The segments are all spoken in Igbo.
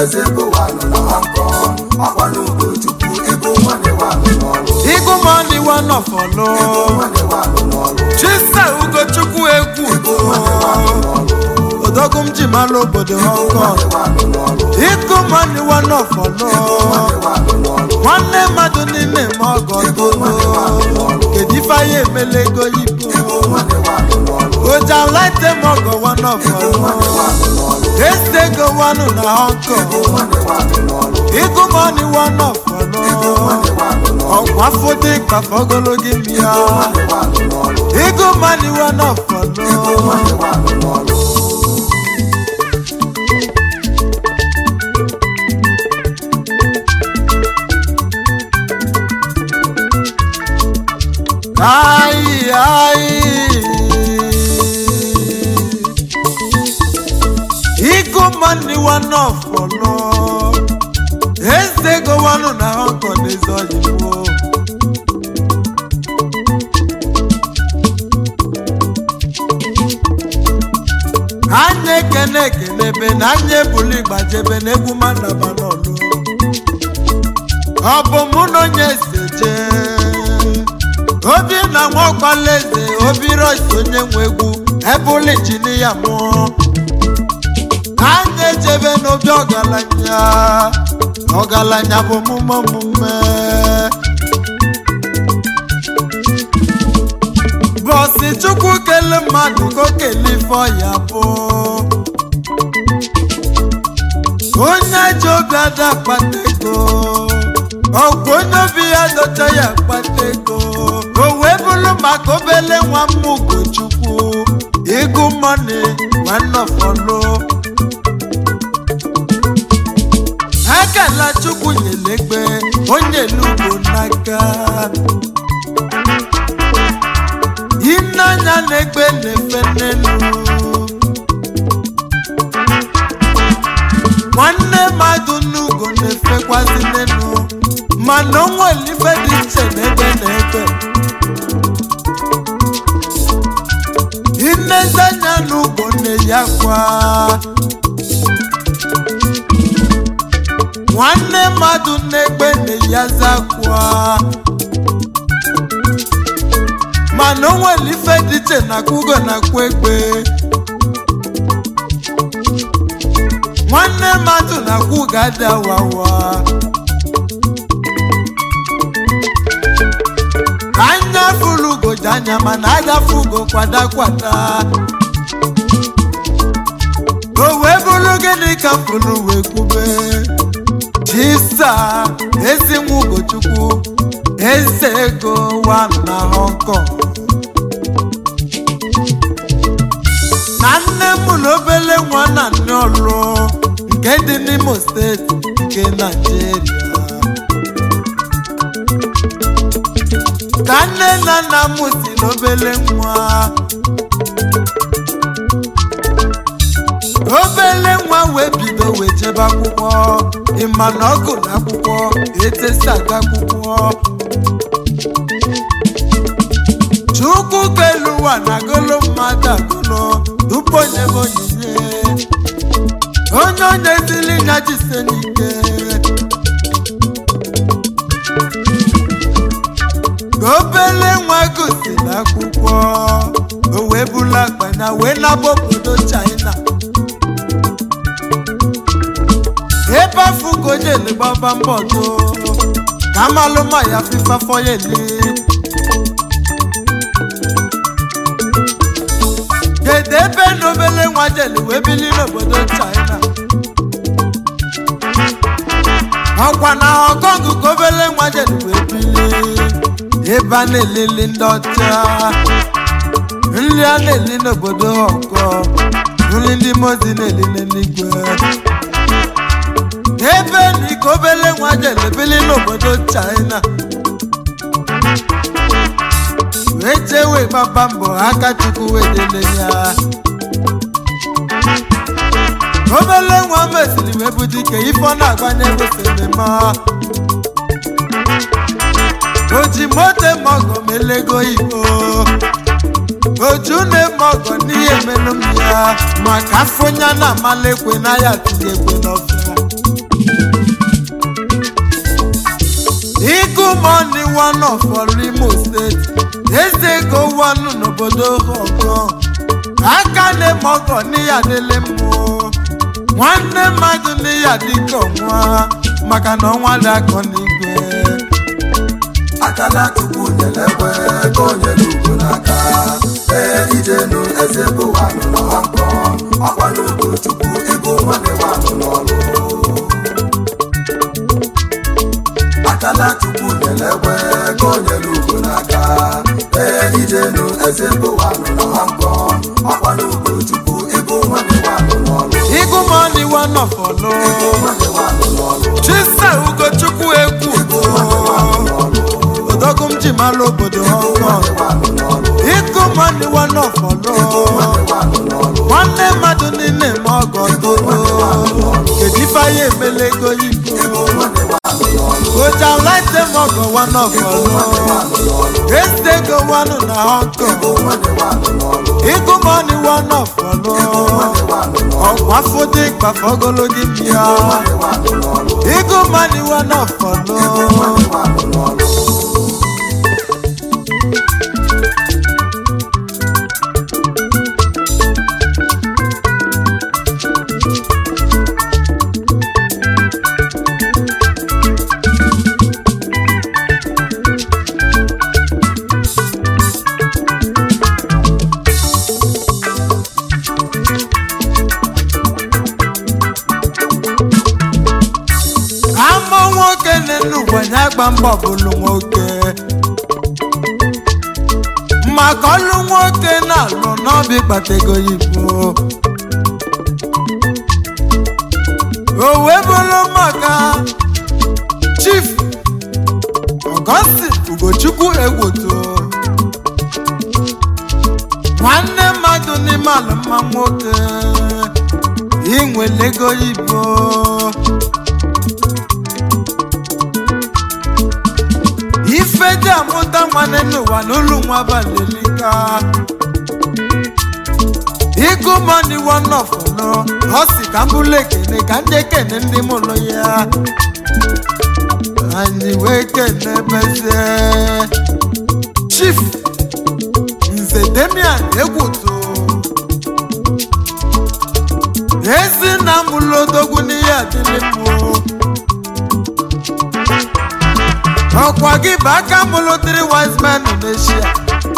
eze ego wanụ na Hong Kong ọkwa n'Ugochukwu ego nwanne wanụ n'ọrụ Igu money one of ọlụ ego nwanne wanụ n'ọrụ Chisa Ugochukwu egwu ego nwanne wanụ n'ọrụ Odogwu m ji mara obodo Hong Kong nwanne wanụ n'ọrụ Igu money one of ọlụ nwanne wanụ n'ọrụ nwanne mmadụ niile ma ọgọ golo kedu ife anyị emela ego yibo nwanne wanụ n'ọrụ oja laite m ọgọ one of ọlụ nwanne wanụ n'ọrụ ese ego wanụ na Hong Kong nwanne wanụ n'ọrụ Igu money one of ọlụ nwanne wanụ n'ọrụ ọkwa foto ịkpafa ogologo imi ya nwanne wanụ n'ọrụ Igu money one of ọlụ nwanne wanụ n'ọrụ Ai, ai. Iko mani one of ọlọ. Eze ego wanụ na Hong Kong eze oyibo. Anya ekene ekenebe na anya ebuli gbajebe na egwu mandaba n'ọlụ. Ọ bụ mụ na onye eze jee. obi na nwa ọkpala eze obi rois onye nwe egwu ebụla injinia mụọ anya ejebe n'obi ọgaranya ọgaranya bụ omume omume bọsị chukwu kele mmadụ ka o kele ife ọya bụ onye ji obi ada akpata ego ọgwụ onye obi ya docha ya akpata ego o wee bụrụ maka obele nwa m ugochukwu ịgụ mọni nwanọfọlụ akala chukwu nyelegbe onye lugo n'aka ineanya na-egbe na-efe n'elu nwanne mmadụ n'ugo na-efekwazi n'elu mana o nwere ife dị iche n'ebe na ebe inezanya n'ugbo na-eyi akwa nwanne mmadụ na-egbe na-eyi aza akwa mana o nwere ife dị iche na kwugo na akwa egbe nwanne mmadụ na-akwụ ga-ada wawa anya furu ugoji anya mana agafe ugo kwada kwada o wee bụrụ gịnị ka furu wee kwube chisa ezi nwa ugochukwu eze ego wa na Hong Kong na nne m na obele nwa na nne ọlụ nke dị n'Imo steeti nke Naijiria ka nne na nna m si n'obele nwa obele nwa wee bido wee jebe akwụkwọ ịma na ọ gụrụ akwụkwọ etesi aga akwụkwọ chukwu kelu ụwa na agụlụ mmadụ agụlụ tupu onye bụ onyinye onye onye zili ya jise n'ike ka obele nwa gosiri akwụkwọ o wee bula akpanya wee naba obodo china ebe afọ ugojele gbaba mbọdo ka amalụma ya fifa foyeli kedu ebe na obele nwa jele wee bili n'obodo china ọkwa na ọkọngụ ka obele nwa jele wee bili ebe a na-elele ndị ọcha nri a na-eli n'obodo ọkọ nri ndị mozi na-eli n'eluigwe ebe na ike obele nwa jele bili n'obodo china wee jee wee gbaba mbọ aka chukwu wee dele ya obele nwa mesiri wee bụ dike ife ọ na-agbanye ego sinema oji moto mọgọ melego igbo oju na-emọgọ n'ihe emenụ m ya maka afọ ya na amalekwe na ya tinye ekwe n'ọfịa igumoni one of Imo steeti eze ego one n'obodo Hong Kong aka na-eme ọgọ n'iya dịlị mmụ nwanne mmadụ n'iya dịka ọnwa maka na ọnwa dị akọ n'igwe akala chukwu nyere ekwe ka o nyere ugo n'aka ee ijenu eze bụ wanụ na nkọ ọkwa n'ugo chukwu ịbụ nwanne wanụ n'ọlụ akala chukwu nyere ekwe ka o nyere ugo n'aka ee ijenu eze bụ wanụ na nkọ ọkwa n'ugo chukwu ịbụ nwanne wanụ n'ọlụ igumoni one of ịbụ Olo nwanne wanụ n'ọlụ chisa ugochukwu egwu ịbụ nwanne wanụ n'ọlụ odogwu m ji mara obodo Hong Kong nwanne wanụ n'ọlụ igumoni one of Olo nwanne wanụ n'ọlụ nwanne mmadụ niile ma ọgọ tolo kedu ife anyị emela ego yibo nwanne wanụ n'ọlụ oja laite m ọgọ one of Olo eze ego one na Hong Kong nwanne wanụ n'ọlụ igumoni one of Olo ọkwa fọdụ ịkpafe ogologo imi ya igumoni one of Olo ama nwoke n'elu ụwa ya gba mbọ bụlụ nwoke maka ọlụ nwoke na-alụ n'ọbị kpatego yibo o wee bụrụ maka chief Augustine Ugochukwu egwoto nwanne mmadụ n'ime ala mma nwoke inwele ego yibo ife dị amụta nwanne n'ụwa n'ụlọ nwa balelika ịgụ mọni wọnọfọlọ ọ si ka m bụrụ ekene ka ndị ekene ndị mụrụ ya anyị wee kene bezie chief nze demian egwuto ezi na mụlụ odogwu n'ihe adịlị mmụọ ọkwa gị bụ aka mụlụ three wise men n'eshia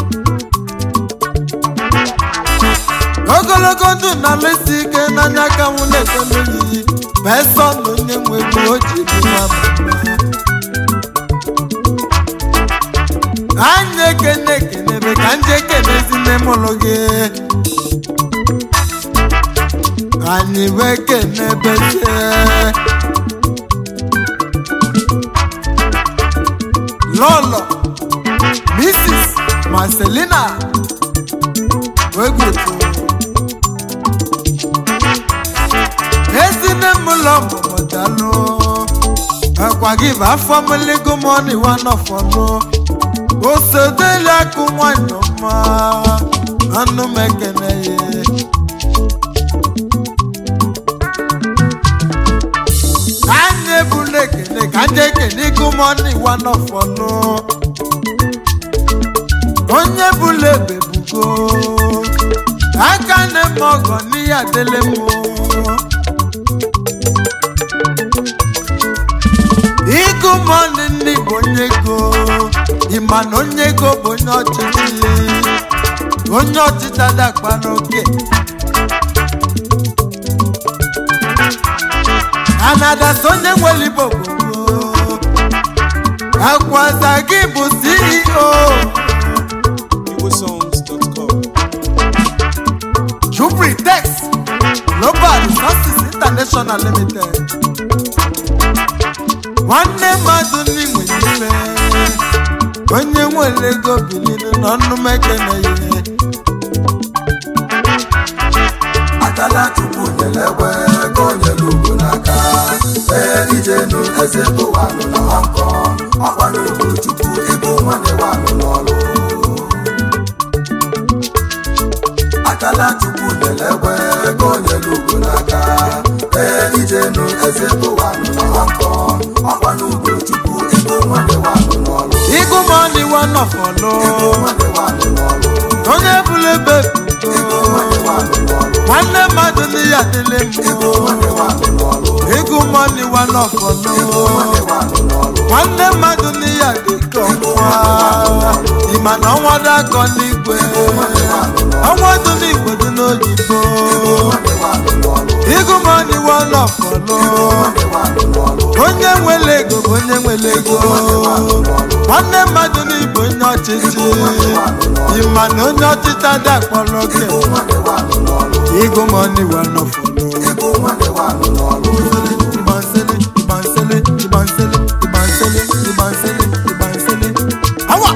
ogologo ndụ na alụsi ike n'anya ka mụ na-ekele oyiyi besọ na onye nwe ego o ji bi nwa mama anyị ekene ekenebe ka ndị ekenezi nne mụlụ gị anyị wee kenebezie lọlọ mrs marcelina wegbutu ezine m ụlọ mụmụdalụ akwa gị bụ afọ mụligo mọni wanọfọlụ osodeli akụ nwanyị ọma anụ m ekene ya anyị ebula ekele ka ndị ekele ịgụmọnụ iwa n'ọfọnụ onye bụla ebe bugo aka na-eme ọgọ n'ihe adịlị mụ ịgụmọnụ ndị bụ onye ego ịma na onye ego bụ onye ọchịchị onye ọchịchị adakpa n'oke anadata onye nwere igbo gbogbo akwaza gị bụ ceo igbosongs.com jubritex global resources international limited nwanne mmadụ ndị nwere ife onye nwere ego bilinu n'ọnụ mekene ihe akala chukwu nyere ekwe ka o nyere ugo n'aka ee ijenu eze bụ wanụ na nkọ ọkwa n'ugo chukwu ịbụ nwanne wanụ n'ọlụ akala chukwu nyelegwe ego nyelu ugo n'aka ee ijenu eze gụwanụ na Hong Kong ọkwa n'ugo chukwu ego nwanne wanụ n'ọlụ igumoni wanọfọlụ ego nwanne wanụ n'ọlụ onye bụla ebe ego nwanne wanụ n'ọlụ nwanne mmadụ n'ihe adịlị ego mbụ nwanne wanụ n'ọlụ igumoni wanọfọlụ ego nwanne wanụ n'ọlụ nwanne mmadụ n'ihe adịka ọnwa ịma na ọnwa dị akọ n'igwe ọnwa dị n'igwe dị n'oyibo nwanne wanụ n'ọlụ igumoni wanọfọlụ nwanne wanụ n'ọlụ onye nwere ego bụ onye nwere ego nwanne mmadụ n'igbo onye ọchịchị ịma na onye ọchịchị adị akpọrọ gị nwanne wanụ n'ọlụ igumoni wanọfọlụ ego nwanne wanụ n'ọlụ Ibansele, Ibansele, Ibansele, Ibansele, Ibansele, Ibansele. Awa!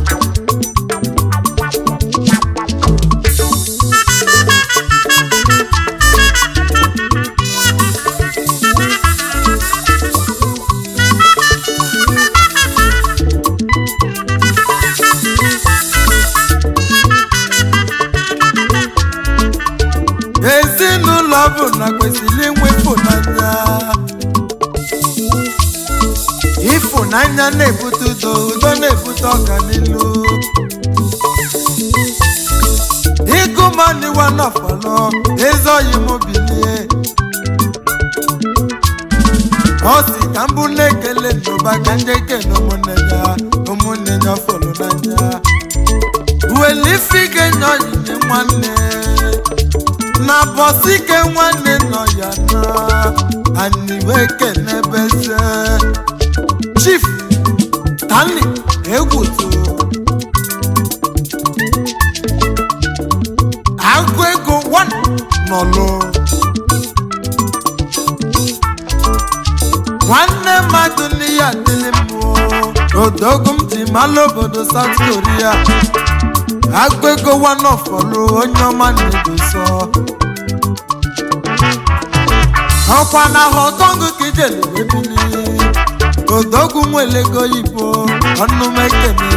ezinụlọ bụ na kwesịrị inwe ịfụnanya ịfụnanya na-ebute udo udo na-ebute ọganilu ịgụmaniwa nọfọlọ ezoghị m bilie ọ si ka mbụ na-ekele n'ụba ka ndị ekele ụmụnne ya ụmụnne ya fọlụ n'anya welifige nye onyinye nwanne na bọsike nwanne nọ ya na aniweke n'ebeze chief stanley egwuto agụ ego wan nọlụ nwanne mmadụ n'ihe adịlị mmụọ odogwu m ji malụ obodo south korea agụ ego wan ọfọlụ onye ọma na-edoso ọkwa na họtọngụ ka ijele ebili odogwu nwelego ibo ọnụmekene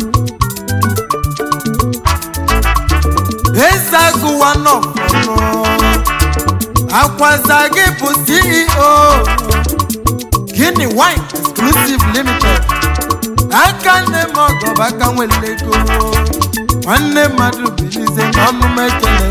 eze agụwa nọfọnụ akwaza gị bụ ceo gini wine exclusive limited aka nne m ọgọba aka nwelego nwanne mmadụ bilize n'ọnụmekene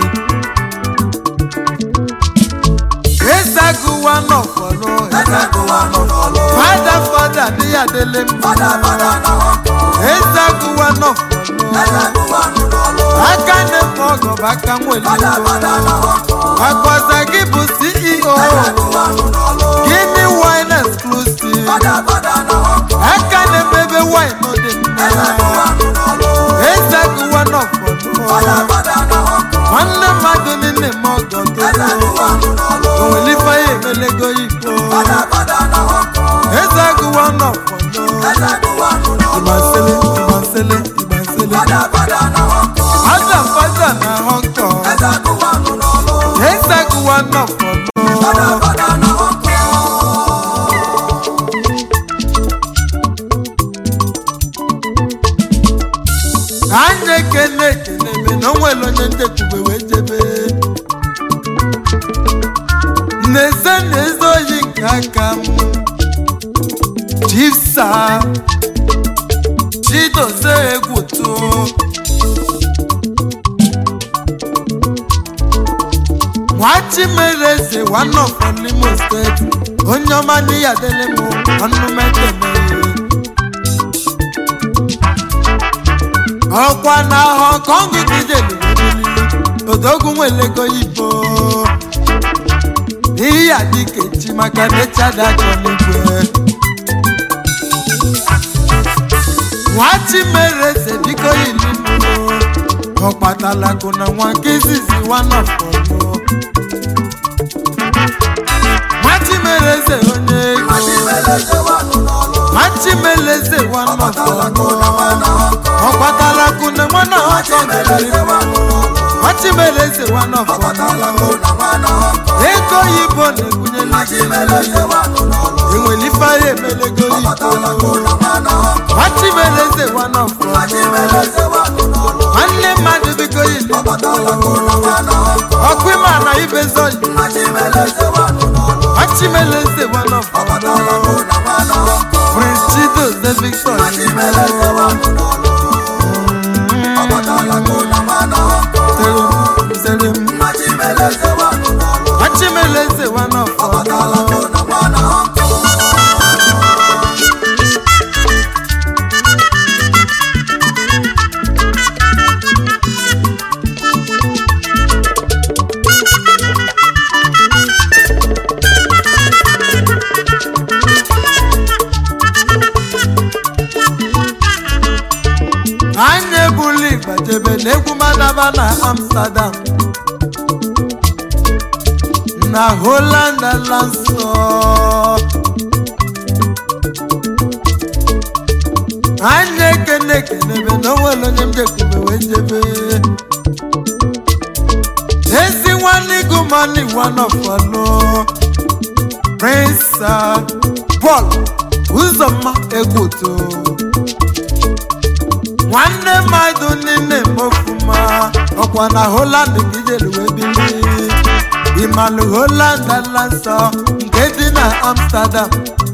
ezagụwa nọfọlụ eze gụwanụ n'ọlụ fada fada dị ya dele mma fada fada na Hong Kong ezagụwa nọfọlụ eze gụwanụ n'ọlụ aka na-efe ọgọba aka nwere fada fada na Hong Kong akwaza gị bụ ceo eze gụwanụ n'ọlụ gini wine exclusive fada fada na Hong Kong aka na-emebe wine dị eze mma gụwanụ n'ọlụ ezagụwa nọfọlụ fada fada na Hong Kong nwanne mmadụ niile ma ọgọ eze gụwanụ n'ọlụ onwelife ya emelego ikpo fada fada na Hong Kong ezagụwa nọfọlụ eze gụwanụ n'ọlụ Ibansele, Ibansele, Ibansele. fada fada na Hong Kong Aja fada na Hong Kong. eze gụwanụ n'ọlụ Ezeguwa nọ fada fọlọ. fada na Hong Kong Anyị ekele ekele ebe na onwere onye nchekwube wee jebe. N'eze na eze oyi nke aka m. Chifsa. Chidozie egwu too. nwachimereze one of from Imo steeti onye ọma n'ihe adịlị m ọnụ mekene ọkwa na Hong Kong gijelubili odogwu nwelego ibo n'ihe ya dịka echi maka na echadakọ n'igwe nwachimereze biko yili mụrụ ọkpatalakụ na nwa nke izizi one of ọnụ machimeleze onye ego Machimeleze wanụ n'ọlụ machimeleze wanọfọnụ ọkpatala kụ na nwa na Hong Kong ọkpatala kune nwana ọkọ Machimeleze wanụ n'ọlụ machimeleze ọkpatala wanọfọnụ kụ na nwa na Hong Kong ego oyibo na-ebunye Machimeleze wanụ n'ọlụ enwere ife anyị emelego ọkpatala kụ oyibo na nwa na Hong Kong machimeleze wanọfọnụ Machimeleze wanụ n'ọlụ nwanne mmadụ biko yili ọbatala ka ụlọ nwa na ọkọ ọkụ ịma na ibezọyi mmachimeleze wanụ n'ọlụ machimeleze one of ọbatala ka ụlọ nwa na ọkọ prince chidoze victor mmachimeleze wanụ n'ọlụ ọbatala ka ụlọ nwa na ọkọ Selim, Selim. mmachimeleze wanụ n'ọlụ machimeleze one of ọbatala ka ụlọ nwa na ọkọ anyị ebuli gbajebe n'egwu madaba na amsterdam na holland ala nsọ anyị ekene ekenebe na onwere onye m jekwube wee jebe ezi nwanne gụmani one of ọnụ prince uh, paul ụzọmma egwuto nwanne mmadụ niile mofuma ọkwa na holand ka ijelu wee bili ịmalụ holand ala nsọ nke dị na amsterdam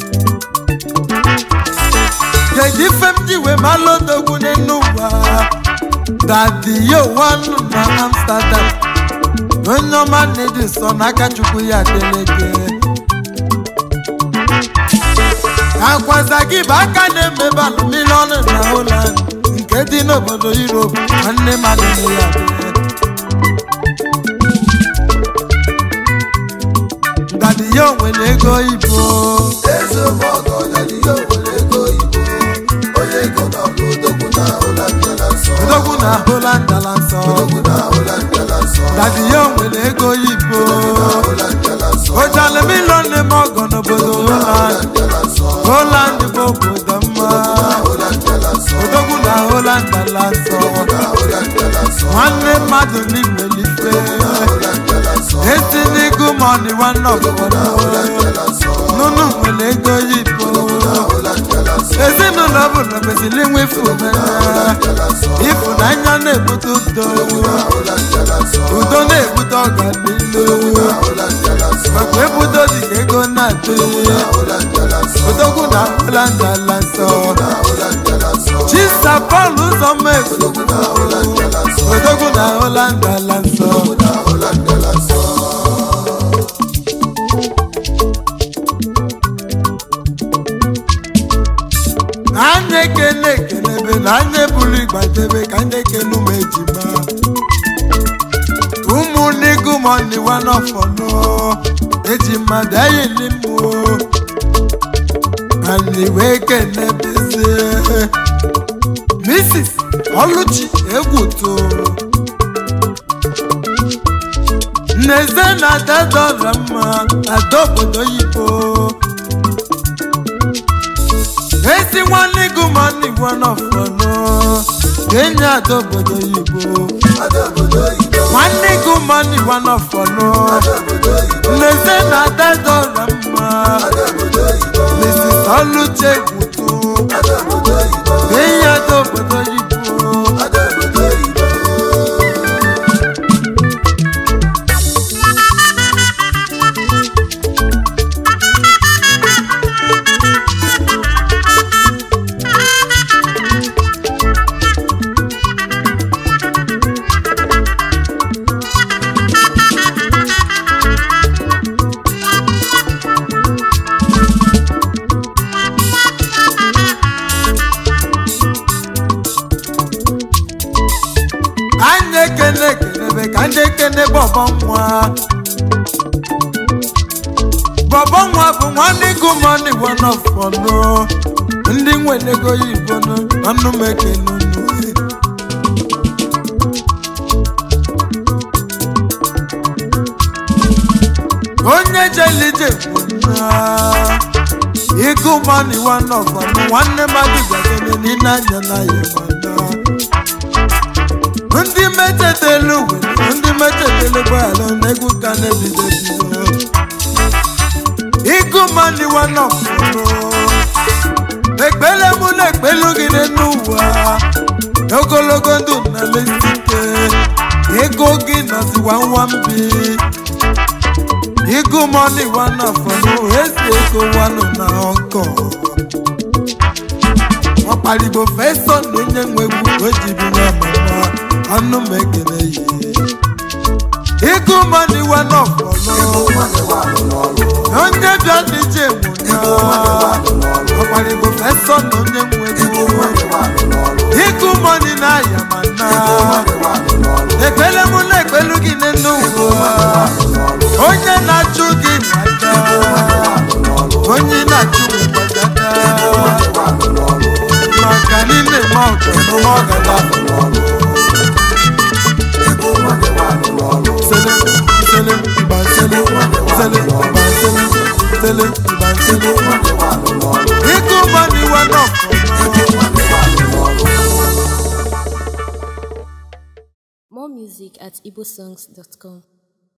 kedu ife m ji wee malụ odogwu n'elu ụwa dadiyo wanụ na amsterdam onye ọma na-edi nsọ n'aka chukwu ya deleke akwaza gị bụ aka na-emebe alụmiliọnụ na holand nke dị n'obodo europe nwanne mmadụ na ya dị ndadi ya onwere ego ibo ezigbo ọgọ ọganihe obodo ego oyibo onye ego na ọlụ odogwu na ụlọ mbịala nsọ odogwu na holand ala nsọ odogwu na ụlọ mbịala nsọ ndadi ya onwere ego ibo na ụlọ mbịala nsọ ojale milion na-eme ọgọ n'obodo holand mbịala nsọ holand bụ obodo mma ụlọ mbịala nsọ odogwu na holand ala nsọ na ụlọ mbịala nsọ nwanne mmadụ n'imelife ụlọ mbịala nsọ esi n'igu mọni nwanne ọbụbọdụ mbịala nsọ nunu nwere ego yibo ụlọ mbịala nsọ ezinụlọ ọbụla kwesịrị inwe ịfụnanya mbịala nsọ ịfụnanya na-ebute udo ụlọ mbịala nsọ udo na-ebute ọganilu ụlọ mbịala nsọ maka ebudo dị ka ego na-adị ụlọ mbịala nsọ odogwu na holandala nsọ ụlọ mbịala nsọ chisa pọl ụzọma egwu ụlọ mbịala nsọ odogwu na holandala nsọ na ụlọ mbịala nsọ anya ekene ekenebe na anya ebulu igbadebe ka ndị ekene ụmụ ejima ụmụnne gụmọnị wanọfọnụ eji mmadụ ayịli mmụọ anyị wee kenebezie mrs ọlụchi egwuto nneze na adadọra mma ada obodo yibo ezi nwanne gụmọnị wanọfọnụ enyi ada obodo yibo ada obodo oyibo nwanne gụmọnị wanọfọnụ ada obodo oyibo nneze na adadọra mma ada obodo oyibo mrs ọlụchi egwuto ada obodo oyibo enyi ada obodo yibo ada obodo oyibo anyị ekene ekenebe ka ndị ekene bọbọ nwa bọbọ nwa bụ nwanne gụmọnị wanọfọnụ ndị nwere ego yibo ọnụ m ekene unu onye jelije bụ nna ịgụmọnị wanọfọnụ nwanne mmadụ gakene n'ile anya na ya mana ndị mechetelu were ndị mechetelu gbara n'egwu ka na-ebido ebido ịgụ mani wanọfụrụ ekpele mụ na-ekpelu gị n'ụwa ogologo ndụ na lesike nwambi igu mọni wana fọnụ esi ego wanụ na ọkọ ọkparigbo fesọ na onye nwe egwu o jibi nwa mama ọnụ m ekele yi igu mọni wana fọnụ onye bịa dije nwụnya ọkparigbo fesọ na onye nwe egwu igu mọni na ayamana ekpele mụ na ekpelu gị n'elu ụwa onye na-achụ gị na-aja onye na-achụ gị gbadada maka n'ime ma ọgọ n'ụwa ọgada sele sele ịgba sele sele ịgba sele sele ịgba sele ịgụ mmadụ iwe n'ọkọ More music at igbosongs.com.